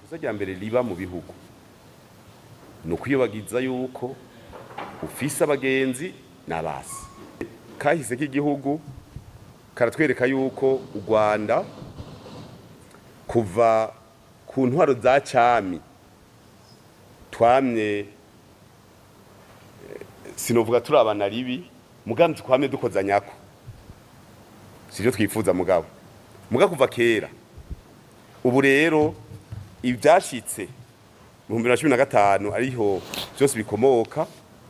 ikosa rya mbere riba mu bihugu ni ukwiyobagiza yuko ufise abagenzi n'abasi kahise k'igihugu karatwereka yuko u rwanda kuva ku ntwaro za cami twamye sinovuga turabana ribi mugambi twamye dukozanyako sivyo twifuza mugabo muga kuva kera ubu rero ibyashitse mu bihumbi bibiri na cumi na gatanu ariho byose bikomoka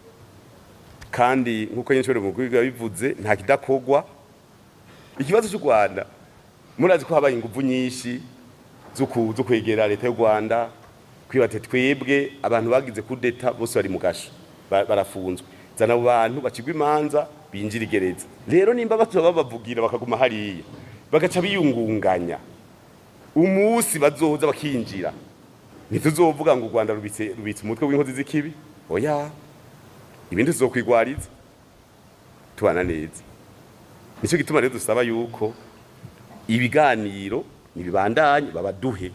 kandi nk'uko nyinshi mu biba bivuze nta kidakogwa ikibazo cy'u rwanda murazi ko habaye ingufu nyinshi zo kwegera leta y'u rwanda kwibate twebwe abantu bagize kudeta bose bari mu gasho barafunzwe zana abo bantu bacigwa imanza binjira igereza rero nimba batuba babavugira bakaguma hariya bagaca biyungunganya umunsi bazoza bakinjira ntituzovuga ngo u rwanda rubitse rubitse umutwe w'inkozi z'ikibi oya ibindi tuzokwigwariza tubana neza nicyo gituma rero dusaba yuko ibiganiro nibibandanye babaduhe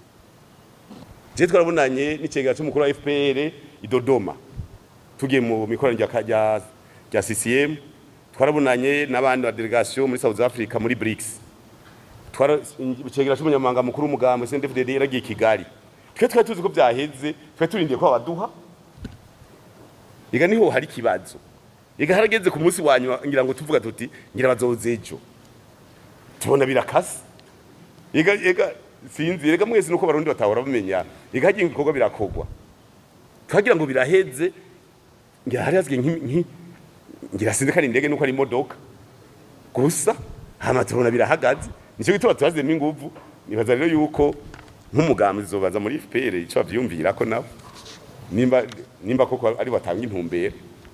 je twarabonanye n'icegera c'umukuru wa FPR i Dodoma tugiye mu mikoranire rya rya CCM twarabonanye n'abandi ba delegation muri South Africa muri BRICS twara icegera c'umunyamabanga mukuru w'umugambi CNDD-FDD yaragiye Kigali twe twari tuzi ko byaheze twe turindiye ko babaduha ega niho hari ikibazo ega harageze ku munsi wanyuma ngira ngo tuvuga tuti ngira bazoze ejo tubona birakase ega ega sinzi ega mwese nuko barundi batahora bamenya ega hagiye ibikorwa birakogwa twagira ngo biraheze ngira hari hazwe nki ngira sinzi ko ari indege nuko ari imodoka gusa hama tubona birahagaze nicyo gituma tubazemo inguvu nibaza rero yuko nk'umugambi zobaza muri FPR ico bavyumvira ko nabo nimba nimba koko ari batanga intumbero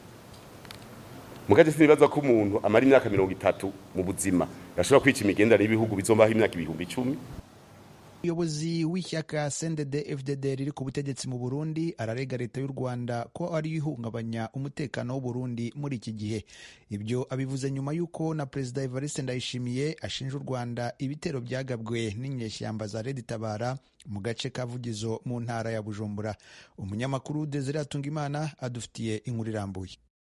mugaje sinibaza ko umuntu amara imyaka mirongo itatu mu buzima yashobora kwica imigendere y'ibihugu bizombaho imyaka ibihumbi icumi umuyobozi w'ishyaka sendede fdd riri ku butegetsi mu burundi ararega leta y'u rwanda ko ari ihungabanya umutekano w'uburundi muri iki gihe ibyo abivuze nyuma y'uko na perezida evariste ndayishimiye ashinja u rwanda ibitero byagabwe n'inyeshyamba za redi tabara mu gace ka vugizo mu ntara ya bujumbura umunyamakuru desire atungimana adufitiye inkuru irambuye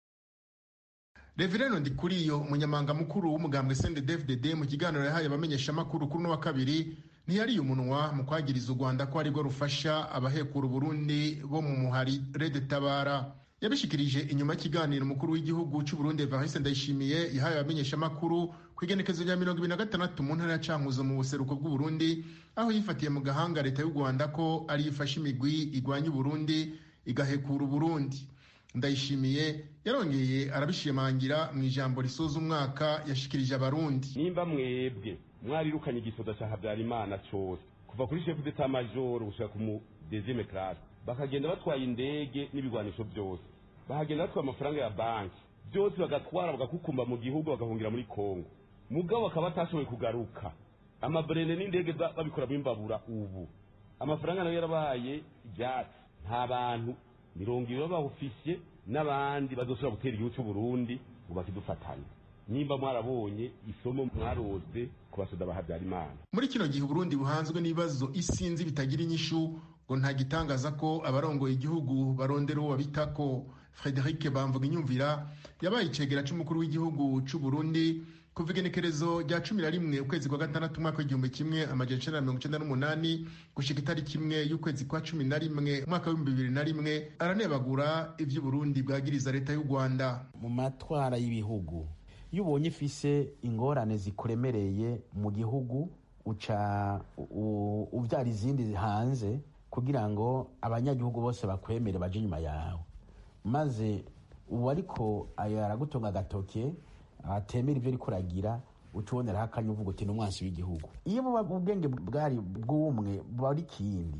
reverendo ndikuriyo umunyamanga mukuru w'umugambwe sendede mu kiganiro yahaye abamenyeshamakuru kuri uno wa kabiri ntiyariye umunwa mu kwagiriza u rwanda ko arirwo rufasha abahekura uburundi bo mu muhari rede tabara yabishikirije inyuma y'ikiganiro umukuru w'igihugu cy'uburundi evariste ndayishimiye yahaye abamenyeshamakuru ku igenekezo rya mirongo ibiri na gatandatu mu ntara ya cankuzo mu buseruko bw'uburundi aho yifatiye mu gahanga leta y'u rwanda ko ariyo ifasha imigwi igwanya uburundi igahekura uburundi ndayishimiye yarongeye arabishimangira mu ijambo risoza umwaka yashikirije abarundi nimba mwebwe mwarirukanye igisoda ca habyarimana cose kuva kuri chef d'etat major gushika ku mu deuxième classe bakagenda batwaye indege n'ibigwanisho byose bahagenda batwaye amafaranga ya banki byose bagatwara bagakukumba mu gihugu bagahungira muri kongo mugabo bakaba batashoboye kugaruka amabrene n'indege babikoramo imbabura ubu amafaranga nayo yarabaye ibyatsi nta bantu mirongo ibiri b'abawufisye n'abandi bazoshobora gutera igihugu cy'uburundi ngo bakidufatanye nimba mwarabonye isomo mwarose ku basoda ba habyarimana muri kino gihe uburundi buhanzwe n'ibibazo isinzi bitagira inyishu ngo nta gitangaza ko abarongoye igihugu barondera uwo babitako frederic bamvuga inyumvira yabaye icegera c'umukuru w'igihugu c'uburundi kuva igenekerezo rya cumi na rimwe ukwezi kwa gatandatu umwaka w'igihumbi kimwe amajana icenda na mirongo icenda n'umunani gushika itariki imwe y'ukwezi kwa cumi na rimwe umwaka w'ibihumbi bibiri na rimwe aranebagura ivy'uburundi bwagiriza leta y'u rwanda mu matwara y'ibihugu iyo ubonye ifise ingorane zikuremereye mu gihugu uca uvyara izindi hanze kugira ngo abanyagihugu bose bakwemere baje inyuma yawe maze ubu ariko aragutunga agatoke atemera ibyo ariko uragira uca uboneraho akanya uvuga uti ni umwansi w'igihugu iyo ubwenge bwari bw'umwe buba ari ikindi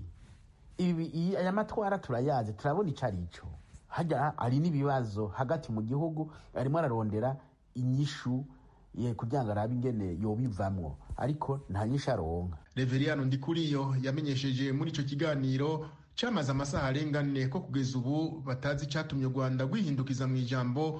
aya matwara turayazi turabona icyo ari cyo hajya hari n'ibibazo hagati mu gihugu arimo ararondera inyishu kugira ngo arabe ingene yobivamwo ariko nta nyinshi aronka reveriyano ndikuriyo yamenyesheje muri icyo kiganiro cyamaze amasaha arenga ane ko kugeza ubu batazi icyatumye u rwanda rwihindukiza mu ijambo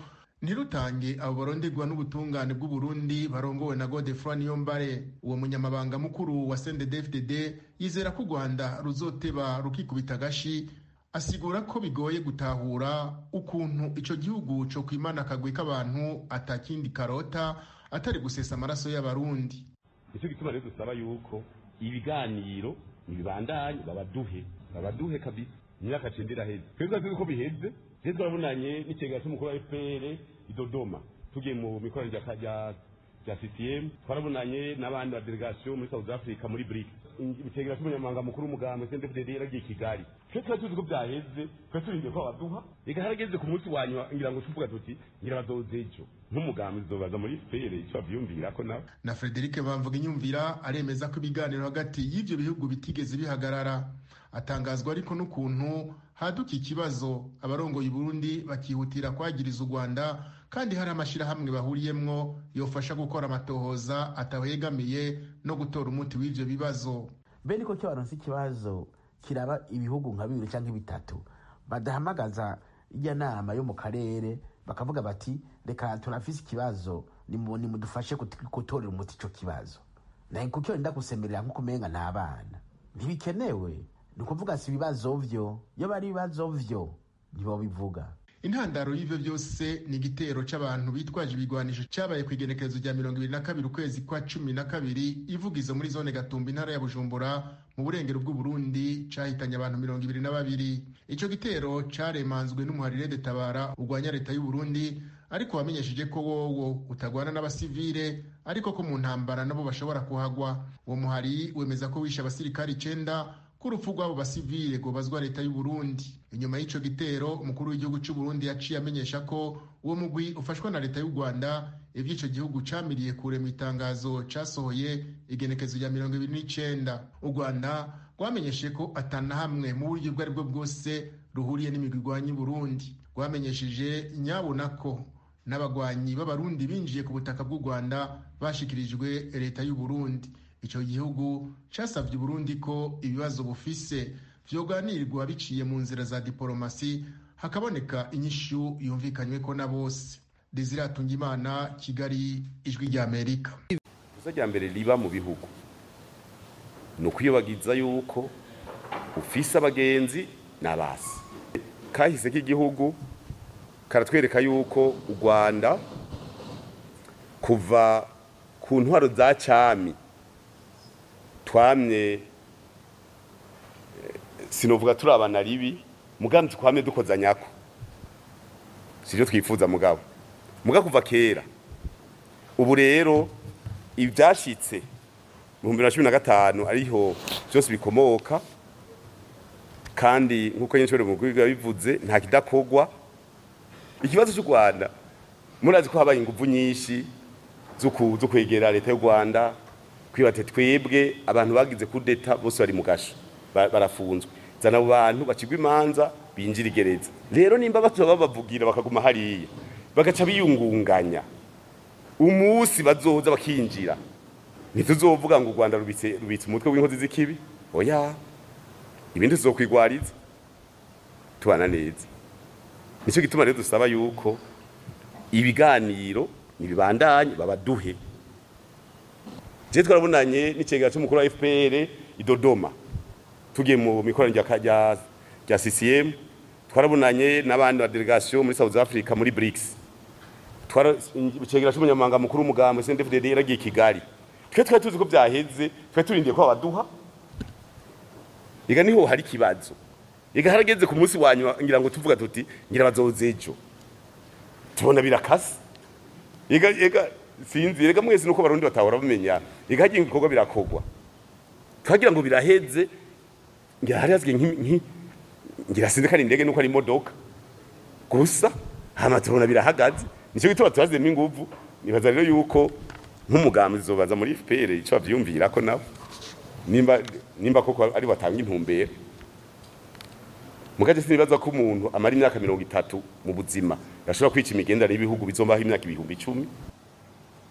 ntirutange abo baronderwa n'ubutungane bw'uburundi barongowe na godefroy niyombare uwo munyamabanga mukuru wa sndfdd yizera ko u rwanda ruzoteba rukikubita agashi asigura ko bigoye gutahura ukuntu ico gihugu co kwimana akagwi k'abantu atakindi karota atari gusesa amaraso y'abarundi nicyo gituma rero dusaba yuko ibiganiro nibibandanye babaduhe babaduhe kabisa imyaka cenda iraheze twebwe tuzi ko biheze rero twarabonanye n'ikigega cy'umukuru wa fpr i dodoma tugiye mu mikoranire rya rya ccm twarabonanye n'abandi ba delegation muri south africa muri bric ikigega cy'umunyamabanga mukuru w'umugambi cndfdd yaragiye i kigali twe tuba tuzi ko byaheze twe turindiye ko babaduha reka harageze ku munsi wa nyuma ngira ngo tuvuga tuti ngira bazoze ejo nk'umugambi zobaza muri fpr icyo bavyumvira ko nabo na frederic bamvuga inyumvira aremeza ko ibiganiro hagati y'ivyo bihugu bitigeze bihagarara atangazwa ariko n'ukuntu haduka ikibazo abarongoye Burundi bakihutira kwagiriza u Rwanda kandi hari amashirahamwe bahuriyemwo yofasha gukora amatohoza atahegamiye no gutora umuti w'ivyo bibazo mbe niko cyo baronse ikibazo kiraba ibihugu nka bibiri cyangwa bitatu badahamagaza ijya nama yo mu karere bakavuga bati reka turafise ikibazo nimudufashe gutorera umuti ico kibazo naye kuko wenda gusemerera nk'uko umenga n'abana ntibikenewe ni ukuvuga si ibibazo vyo iyo bari ibibazo vyo ntibobivuga intandaro y'ivyo byose ni igitero c'abantu bitwaje ibigwanisho cabaye ku igenekerezo rya mirongo ibiri na kabiri ukwezi kwa cumi na kabiri ivugizo muri zone gatumba intara ya bujumbura mu burengero bw'uburundi cahitanye abantu mirongo ibiri na babiri ico gitero caremanzwe n'umuharire de tabara urwanya leta y'uburundi ariko wamenyesheje ko wowo utagwana n'abasivile ariko ko mu ntambara nabo bashobora kuhagwa uwo muhari wemeza ko wishe abasirikari icenda ko urupfu rw'abo basivile rwobazwa leta y'uburundi inyuma y'ico gitero umukuru w'igihugu c'uburundi yaciye amenyesha ko uwo mugwi ufashwa na leta y'u rwanda ivy'ico gihugu camiriye kure mu itangazo casohoye igenekezo rya mirongo ibiri n'icenda u rwanda rwamenyeshe ko atana hamwe mu buryo ubwo ari bwo bwose ruhuriye n'imigwi irwanya uburundi rwamenyesheje nyabona ko n'abagwanyi b'abarundi binjiye ku butaka bw'u rwanda bashikirijwe leta y'uburundi icyo gihugu cyasabye uburundi ko ibibazo bufise vyoganirwa biciye mu nzira za diporomasi hakaboneka inyishu yumvikanywe ko na bose desire imana kigali ijwi rya amerika ikosa rya mbere riba mu bihugu ni ukwiyobagiza yuko ufise abagenzi n'abasi kahise k'igihugu karatwereka yuko u rwanda kuva ku ntwaro za cyami twamye sinovuga turi abana ribi mugambi twamye dukoza nyako sivyo twifuza mugabo muga kuva kera ubu rero ibyashitse mu bihumbi bibiri na cumi na gatanu ariho byose bikomoka kandi nk'uko nyinshi mu biba bivuze nta kidakogwa ikibazo cy'u rwanda murazi ko habaye ingufu nyinshi zo kwegera leta y'u rwanda kwibate twebwe abantu bagize kudeta bose bari mu gasho barafunzwe zana abo bantu bacigwa imanza binjira igereza rero nimba bazoba babavugira bakaguma hariya bagaca biyungunganya umunsi bazoza bakinjira ntituzovuga ngo u rwanda rubitse rubitse umutwe w'inkozi z'ikibi oya ibindi tuzokwigwariza tubana neza nicyo gituma rero dusaba yuko ibiganiro nibibandanye babaduhe je twarabonanye n'icegera cy'umukuru wa FPR i Dodoma tugiye mu mikoranire rya rya CCM twarabonanye n'abandi ba delegation muri South Africa muri BRICS twara icegera cy'umunyamabanga mukuru w'umugambi CNDD-FDD yaragiye Kigali twe twari tuzi ko byaheze twe turindiye ko babaduha ega niho hari kibazo ega harageze ku munsi wanyuma ngira ngo tuvuga tuti ngira bazoze ejo tubona birakase ega ega sinzi rega mwese nuko barundi batahora bamenya ega hagiye ibikorwa birakogwa twagira ngo biraheze ngira hari hazige nki ngira sinzi ko ari indege nuko ari imodoka gusa hama tubona birahagaze nicyo gituma tubazemo inguvu nibaza rero yuko nk'umugambi zobaza muri FPR ico bavyumvira ko nabo nimba nimba koko ari batanga intumbero mugaje sinibaza ko umuntu amara imyaka mirongo itatu mu buzima yashobora kwica imigenderanire y'ibihugu bizombaho imyaka ibihumbi icumi